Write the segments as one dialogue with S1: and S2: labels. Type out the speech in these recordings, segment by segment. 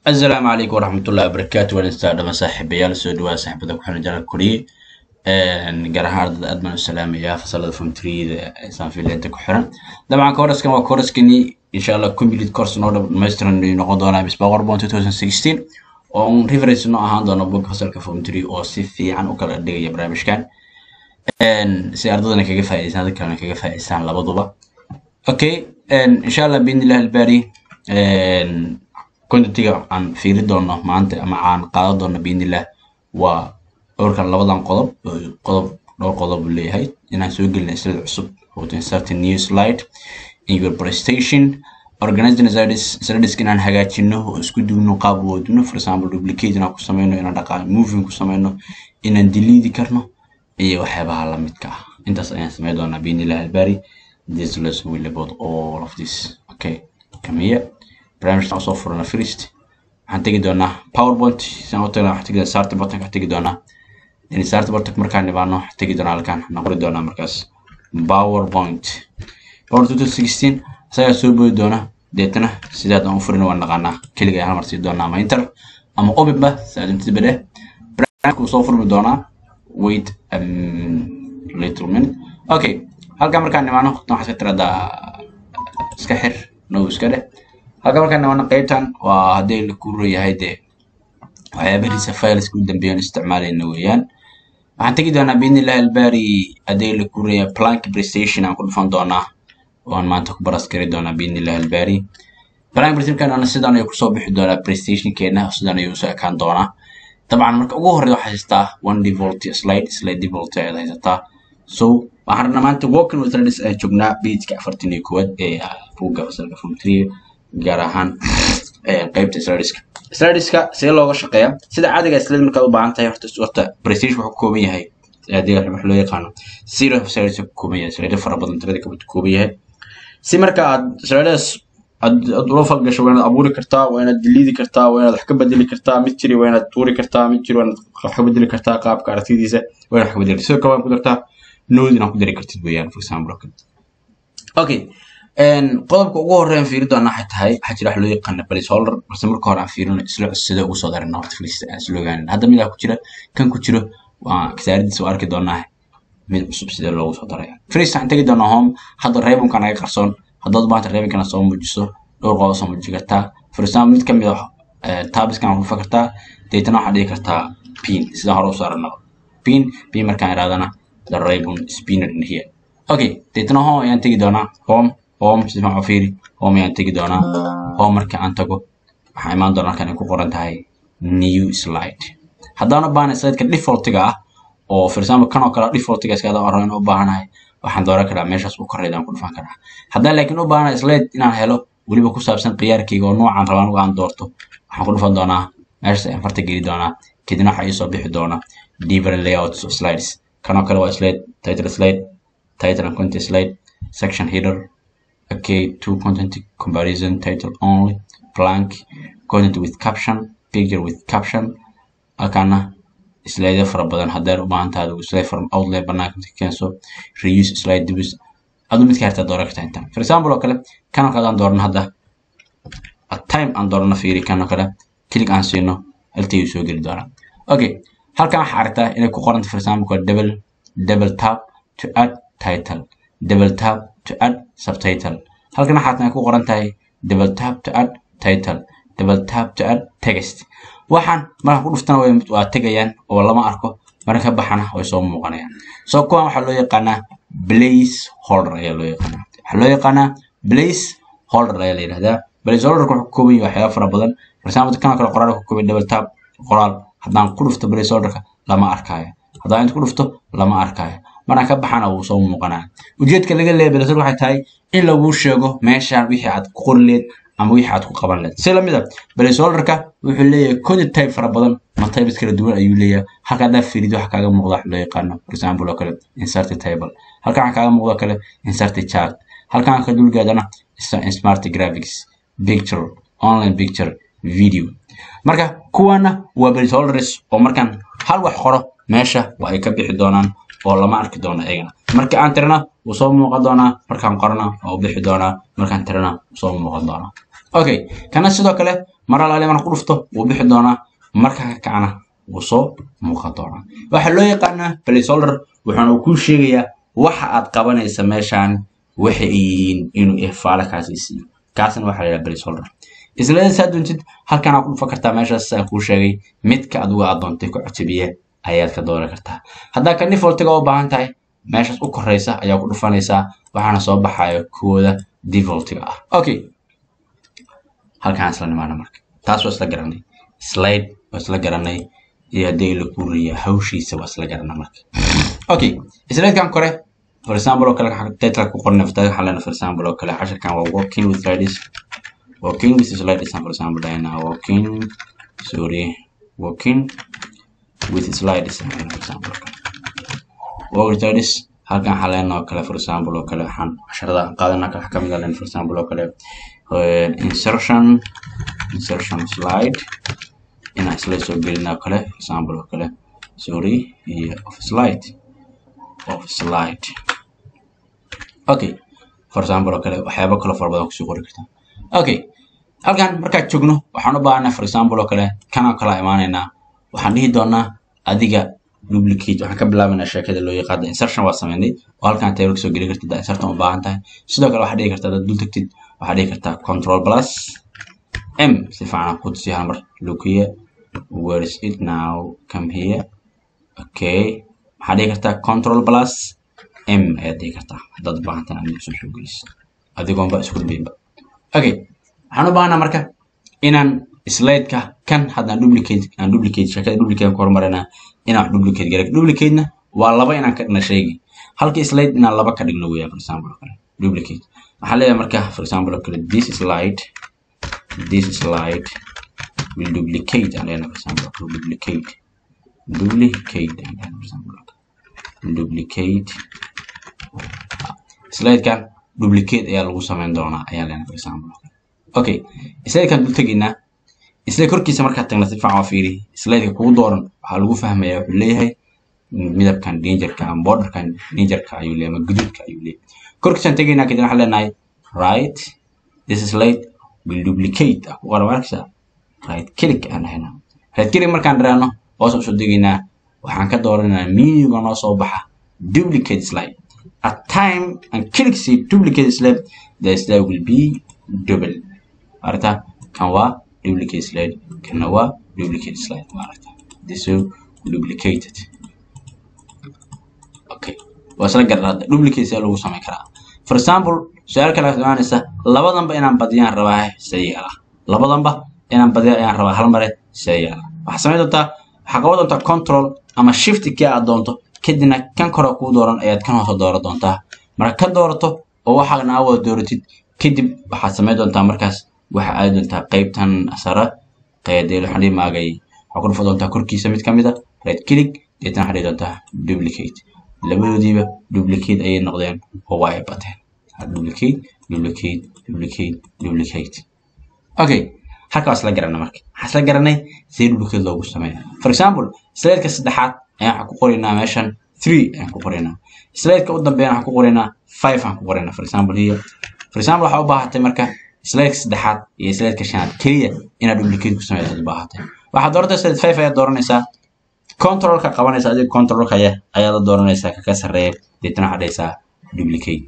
S1: asalaamu calaykum waraxmatullahi wabarakaatu waan istaa dhama saaxiibayaal soo dhawaa saaxiibada ku xiran jaral koriye gaar ahaan ardada aad baan u salaamayaa fasalada fomtriyada sanfileenta ku xiran dabcan kooraskan waa kooraskani insha allah complete course noo dhammaystiran ayuu noqon doonaa miss power bond 2016 oo un reference noo ahaan doono bog fasalka fomtry oo si fiican u kala dhigaya barnaamijkan si ardadana kaga faa'iideystaan dad kalena kaga faa'iideystaan labaduba okay insha allah biidnillahi albaari contentiga aan fiiri doono maanta ama aan qaadan doono biidnillah waa dhowrkan labadan qodob qodob dhowr qodob uu leeyahay inaan soo gelina slide cusub oo to insert a new slide in your presentation organizing slides slides inaan hagaajino oo isku duwno qaab wadno for example duplicate inaan ku sameyno inaan dhaqaa moving ku sameyno inaan delete karno iyo waxyaabaha la midka ah intaas ayaan sameyn doonaa biidnillah albaari this lesson will about all of this okay come here barnaamijkan soo furana first waxaan tegi doonaa powerpoint sidaan u tagna waxaan tegi doonaa start button ka tegi doonaa in start button markaan nibaano waxaan tegi doonaa halkaan waxaan qori doonaa markaas powerpoint power 2016 isagaa soo boodi doona deetana sidaad aan u furin waan naqaanaa keliga ayaan hal mar sii doonaa ama enter ama openba sidaad intid bade barnaamijka wuu soo furmi doonaa wait a little minute okay halkaan markaan nimaano waxaan iska tiradaa iska xir no iska dheh halka markaan nimaano qaybtan waa haddii la kuu yahay dee waxyaabariisa fileska u dambeeyan isticmaalayna weeyaan waxaan tegi doonaa biidnillahi albaari haddii la kuu reeyahay plank prestation aan ku dhufan doonaa waan maanta ku baras gari doonaa biidnillahi albaari plank prestationkan sidaan ayuu kusoo bixi doonaa prestationkeena sidaan ayuu usoo ekaan doonaa dabcan marka ugu horreyd waxaa haystaa one devolt slide slide devolt ayaad haysataa so waxaan rabnaa maanta walking with slides ay joognaa pageka afartan iyo koowaad ee buugga fasalka form three gaar ahaan qaybta slideska slideska see looga shaqeeya sida caadiga slide markaad u baahan tahay horta horta prestige wuxuu ka kooban yahay haddii wax loo yaqaano zero of slides ka kooban yahay slide fara badan tirada ka kooban yahay si marka aad slides aad ula falgasho waa inaad abuuri kartaa waa inaad diliidi kartaa waa inaad wax ka bedeli kartaa mid jiri waa inaad tuuri kartaa mid jiri waa inaad wax ka bedeli kartaa qaabka aragtidiisa waa inaad wax ka bedeli sidoo kale waad ku dartaa node inaad ku dari kartid weeyaan for example okay qodobka ugu horeyn fiiri doona waxay tahay waxaa jira wax loo yaqaana placeholder balse marka hore aan fiirino isla sida ugu soo darana horta filista aan isla ogaanin hadda midaa ku jira kan ku jiro waa kasaaradiisa waa arki doonaa mid cusub sidee loogu soo daraya first waxaan tegi doonaa home hadda reebunka naga qarsoon haddaad maanta reebunkana soo muujiso dhowr qodob soo muuji kartaa for example mid kamid ah tabiskan ku dhufa kartaa deetana waxaad dhigi kartaa pin sida hore u saaranaba pin pin markaan iraadana the ribbon spinner in here okay deetana home ayaan tegi doonaa home home si fiican u fiiri home ayaan tegi doonaa home marka aan tago waxaa imaan doona halkan ay ku qoran tahay new slide haddaan u baahanahay slideka defaultiga ah oo for example kan oo kale defaultiga iska adaan rabin u baahanahay waxaan dooran karaa meeshaas u korreyd aan ku dhufan karaa haddaan laakiin u baahanahay slide inaan helo weliba ku saabsan khiyaarkayga oo noocaan rabaan uga aan doorto waxaan ku dhufan doonaa meeshaas ayaan farta geli doonaa kadibna waxaa ii soo bixi doona different layouts of slides kan oo kale waa slide title slide title and content slide section header okay two content comparison title only blank content with caption picture with caption halkaana slide fara badan haddaan u baahan tahay slide from outline banaanka inta keenso reuse slide dibis adu midka hartaa dooran kartaa intaan for example oo kale kan oo kale aan doorno hadda at time aan doorno fiiri kan oo kale click aan siino haltayuu soo geli doonaa okay halkan waxaa aragtaa inay ku qoranta for example double double tap to add title double tap to add subtitle halkan waxaad ku qoran tahay double tap to add title double tap to add text waxaan marka ku dhuftana waa tegayaan oo lama arko marka ka baxana way soo muuqanayaan soo kuwan waxaa loo yaqaanaa place holder ayaa loo yaqaanaa waxaa loo yaqaanaa place holder ayaa la yidhahdaa place holderka wuxuu ka kooban yahay waxyaaba fara badan for example kan kale qoraal ka kooban double tap qoraal haddaan ku dhufto place holderka lama arkaayo haddaan inta ku dhufto lama arkaayo markaan ka baxana wuu soo muuqanaa ujeedka laga leeyahay place waxay tahay in laguu sheego meeshaan wixii aad ku qori leed ama wixii aad ku qaban leed si lamid a placeholderka wuxuu leeyahay content type fara badan ama types kala duwan ayuu leeyahay halka haddaa fiirido waxa kaaga muuqda wax loo yaqaano for example oo kale insert table halka waxa kaaga muuqda kale insert chart halkan ka dulgaadana smart graphics picture online picture video marka kuwana waa placeholders oo markaan hal wax qoro meesha waa ay ka bixi doonaan oo lama arki doono iyagana marka aan tirana wuu soo muuqan doonaa markaan qorana waa u bixi doonaa markaan tirana wuu soo muuqan doonaa okay kana sidoo kale mar alaale marka ku dhufto wuu bixi doonaa marka ka kacana wuu soo muuqan doonaa waxaa loo yaqaanaa placeholder wuxuuna kuu sheegayaa waxa aad qabanaysa meeshaan waxa ay yihiin inuu ifaale kaasi siiyo kaasna waxaa la yidhaha placeholder isla saa doontid halkan aad ku dhufan kartaa meeshaas aan kuu sheegay midka adigu aad doontay ku cajabiya ayaad ka dooran kartaa haddaa ka defaultiga u baahan tahay meeshaas u koreysa ayaa ku dhufanaysaa waxaana soo baxaya kuwooda defaultiga ah okay halkaan isla nimaana marka taas waa isla garanay slide waa isla garanay iyo haddii la kuriya hawshiisa waa isla garanay marka okay slidekan kore for example oo kale title ku qornay fataga xalana for example oo kale casharkan waa working with slides working with slides for example dayna working sorry working with slides for example work slides halkan xalana oo kale for example oo kale waxaan casharada qaadana ka kamid ah for example oo kale insertion insertion slide inaan slide soo gelina oo kale for example oo kale sorry iyo of slide of slide okay for example oo kale waxyaabo kale fara badan kusoo qori kartaa okay halkan markaan joogno waxaan u baahanaa for example oo kale kan oo kala imaanaynaa waxaan dhihi doonaa adiga duplicate waxaan ka bilaabanaa sheekada loo yaqaano insertion waa sameynay oo halkan table kasoo geli kartid insertion u baahan tahay sidoo kale waxaad dhihi kartaa dad dul tagtid waxaad dhihi kartaa control plus m si fiican ku tusi hal mar look here where is it now come here okay waxaad dhihi kartaa control plus m ayaad dhihi kartaa haddaad u baahan tahay inaad soo soo geliso adigoonba isku dhabeynba okay waxaan u baahanaa marka inaan slide-ka kan haddaan duplicate aan duplicate sheekada duplicate ku horumarinaa inaan duplicate garay duplicate-na waa laba inaan ka dhigna shaygi halkii slide inaan laba ka dhigno weeyaan for example oo kale duplicate waxaan leeyahay marka for example oo kale this slide this slide will duplicate aan leeyahay for example will duplicate duplicate aan leeyahay for example will duplicate slide-kan duplicate ayaa lagu samayn doonaa ayaan leeyahay for example okay slide-kan dul tegaynaa slide korkiisa markaad tagna si fiican waa fiiri slide-ka kugu dooran waxaa lagu fahmayaa wuxuu leeyahay midabkan dangerka ama borderkan dangerka ayuu leeyahay ama guduudka ayuu leeyahay korkiisaan tegaynaa kadib waxaan leenahay right this slide will duplicate ah ku qoran markasa right click aan dhahaynaa right click markaan dharaano hoos usoo degaynaa waxaan ka dooranaynaa menuga noo soo baxa duplicate slide at time and click see duplicate slide the slide will be double aragta kan waa duplicate slide kana waa duplicate slide aragta this is duplicated okay waa isla garan hadda duplicate see lagu samayn karaa for example su-aal kale aad imaanaysa labadanba inaan badiyaan rabaa see yeela labadanba inaan badiya ayaan rabaa hal mare see yeela waxaad samayn doontaa waxaa qaban doontaa control ama shift kii aad doonto kadibna kan kore kuu dooran ayaad kan hoose dooran doontaa marka ka doorato oo waxaana aa wada dooratid kadib waxaad samayn doontaa markaas waxa aadi doontaa qaybtan sare qeedeel waxaan dhihi maagay waxaa ku dhufa doontaa korkiisa mid ka mid a right click deetana waxaa dhihi doontaa duplicate labadoodiiba duplicate ayay noqdeen oo waa ay bateen duplicate duplicate duplicate duplicate okay halka waa isla garanay marka waxaa isla garanay sidee duplicate loogu sameeya for example slideka saddexaad ayaan waxaan ku qoraynaa meeshan three ayaan ku qoraynaa slideka u dambeeyana waxaan ku qoraynaa five aan ku qoraynaa for example here for example waxaa u baahatay marka slideka saddexaad iyo slideka shanaad keliya inaad duplicate ku sameysaad u baahatay waxaad dooratay slide five ayaad dooranaysaa controlka qabanaysa adiga controlka aya ayaad la dooranaysaa kaka sarreeya deetana waxaad dhahaysaa duplicate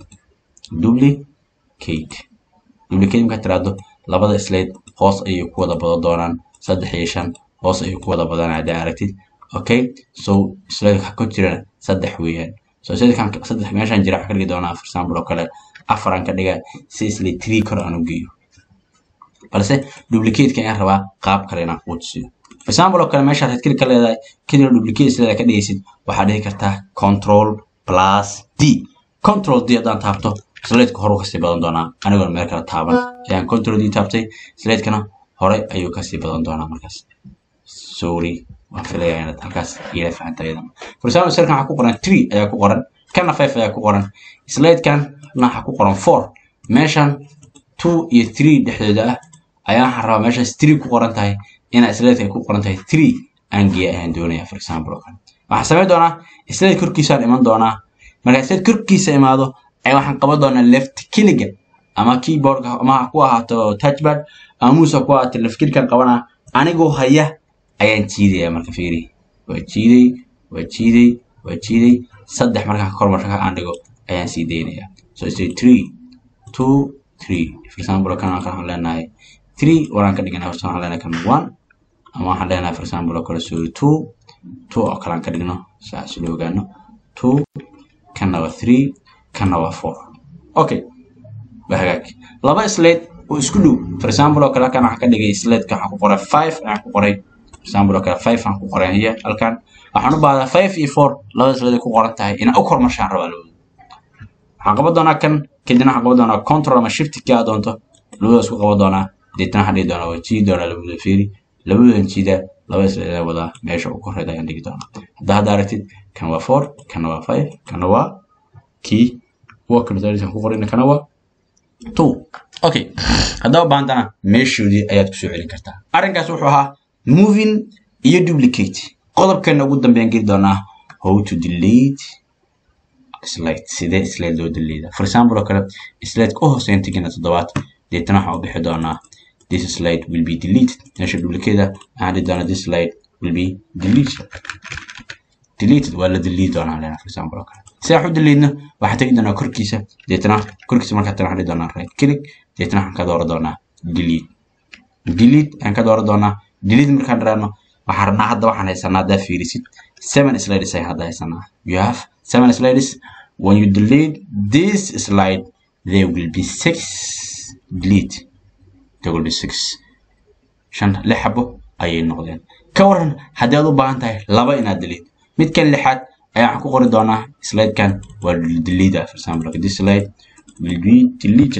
S1: duplicate duplicate markaad tiraahdo labada slide hoos ayay ku wada badan doonaan saddex iyo shan hoos ayay ku wada badanaa haddii aragtid okay so slide ka jirana saddex weeyaan so sidekan saddex meeshan jira waxaan ka dhigi doonaa for example oo kale afar aan ka dhigaa si slide three kor aan u geeyo balse duplicate-ka ayaan rabaa qaab kale inaan kuu tusiyo for example oo kale meeshaad red click ka leedahay kadibna duplicate slide ka dhigaysid waxaad dhihi kartaa control plus d control d haddaan taabto slideka hore kasii badan doonaa anigoon meel kale taaban ayaan control d taabtay slidekana hore ayuu kasii badan doonaa markaas sorry waan filayaa inaad halkaas ila fahanta iyadana for example slidkan waxaa ku qoran three ayaa ku qoran kana five ayaa ku qoran slidekan waxaa ku qoran four meeshan two iyo three dhexdooda ah ayaa waxaan rabaa meeshaas three ku qoran tahay inaa slideka ay ku qoran tahay three aan geeya ayaan doonaya for example oo kale waxaan samayn doonaa slide korkiisaan iman doonaa markaa slide korkiisa imaado ay waxaan qaban doonaa left kiliga ama keyboardka ama ha ku ahaato touchpad ama mouse ha ku ahaato lafkirkan qabanaa anigoo haya ayaan jiidaya marka fiiri waa jiiday waa jiiday waa jiiday saddex markaa kor marka aan dhigo ayaan sii daynaya so say three two three for example kan waxaan leenahay three waraan ka dhiganaa horta waxaan leenahay kan one ama waxaan leenahay for example oo kale sorry two two oo kale aan ka dhigno saas loo ogaano two kanna waa three kanna waa four okay waa hagaag laba slate oo isku dhow for example oo kale halkan waxaan ka dhigay slateka waxaan ku qoray five ayaan ku qoray for example oo kale five aan ku qoray hiya halkan waxaan u baahdaa five iyo four labada slate ku qoran tahay inaan u kormarshaan rabaa labada waxaan qaban doonaa kan kadibna waxaan qaban doonaa control ama shift kii aad doonto labada isku qaban doonaa deetana waxaan dhihi doonaa waa jiidi doonaa labada fiiri labadoodan jiida labada slate wadaa meesha ugu koreeda ayaan dhigi doonaa hadda hadda aragtid kan waa four kana waa five kana waa kii worker ku qorina kana waa two okay haddaba baantana meeshoodii ayaad kusoo celin kartaa arrinkaas wuxuu ahaa moving iyo duplicate qodobkeena ugu dambeyn geli doonaa how to delete slide sidee slide loo delete for example oo kale slide u hooseyn tigina toddobaad deetana waxaan u bixi doonaa this slide will be deleted meesha duplicate waxaan dhihi doonaa this slide will be deleted deleted waa la delete doonaa lena for example oo kale si aan u deleedno waxaan tegi doonaa korkiisa deetana korkiisa markaa tana waxaan dhihi doonaa right click deetana waxaan ka dooran doonaa delete delete ayaan ka dooran doonaa delete markaan dharaano waxaan rabnaa hadda waxaan haysanaa haddaa fiirisid seven slides ayaan hadda haysanaa you have seven slides when you delete this slide there will be six delete there will be six shan lix xabo ayay noqdeen ka waran haddii aad u baahan tahay laba inaad delete midkan lixaad ayaa waxaan ku qori doonaa slidekan waa delete for example like this slide will be deleted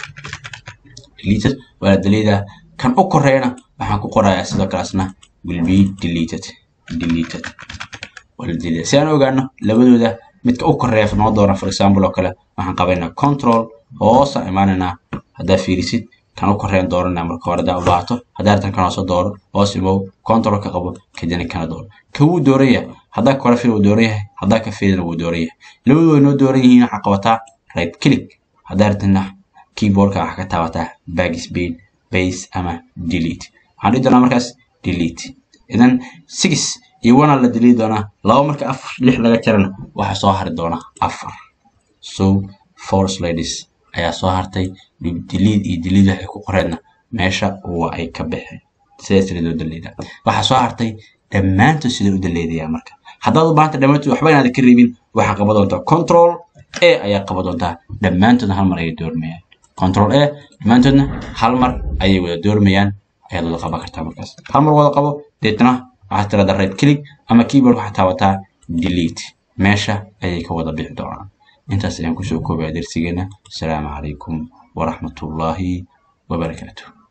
S1: deleted waa la delete kan u koreeyana waxaan ku qorayaa sidoo kaleasna will be deleted deleted waa la delete si aan ogaano labadooda midka u koreeya noo doona for example oo kale waxaan qabaynaa control hoosa imaanaynaa haddaa fiirisid kan u koreeyan dooranaa marka hore haddaa u baahato haddaa artan kan hoose dooro hoos imow control ka qabo kadibna kana dooro ka wuu dooran yahay haddaa kore fil wuu dooran yahay haddaa ka filina wuu dooran yahay labadu way noo dooran yihiin waxaa qabataa right click haddaa artana keyboardka waxaa ka taabataa backspace base ama delete waxaan dhihi doonaa markaas delete idan six iyo one la delete doonaa laba marka afar lix laga jarana waxaa soo hari doona afar so four slides ayaa soo hartay delete iyo delete waxay ku qoreedna meesha waa ay ka baxeen sidaas sida loo daleedaa waxaa soo hartay dhammaantood sida u daleedayaa marka haddaad u baahanta dhammaantood waxba inaad ka reebin waxaa qaban doontaa control a ayaa qaban doontaa dhammaantoodna hal mar ayay doormayaan control a dhammaantoodna hal mar ayay wada doormayaan ayaad wada qaban kartaa markaas hal mar wada qabo deetna waxaad tirada right click ama keyboard waxaad taabataa delete meesha ayay ka wada bixi doonaan intaas ayaan kusoo koobaya darsigeena asalaamu calaykum waraxmatullaahi wabarakaatuh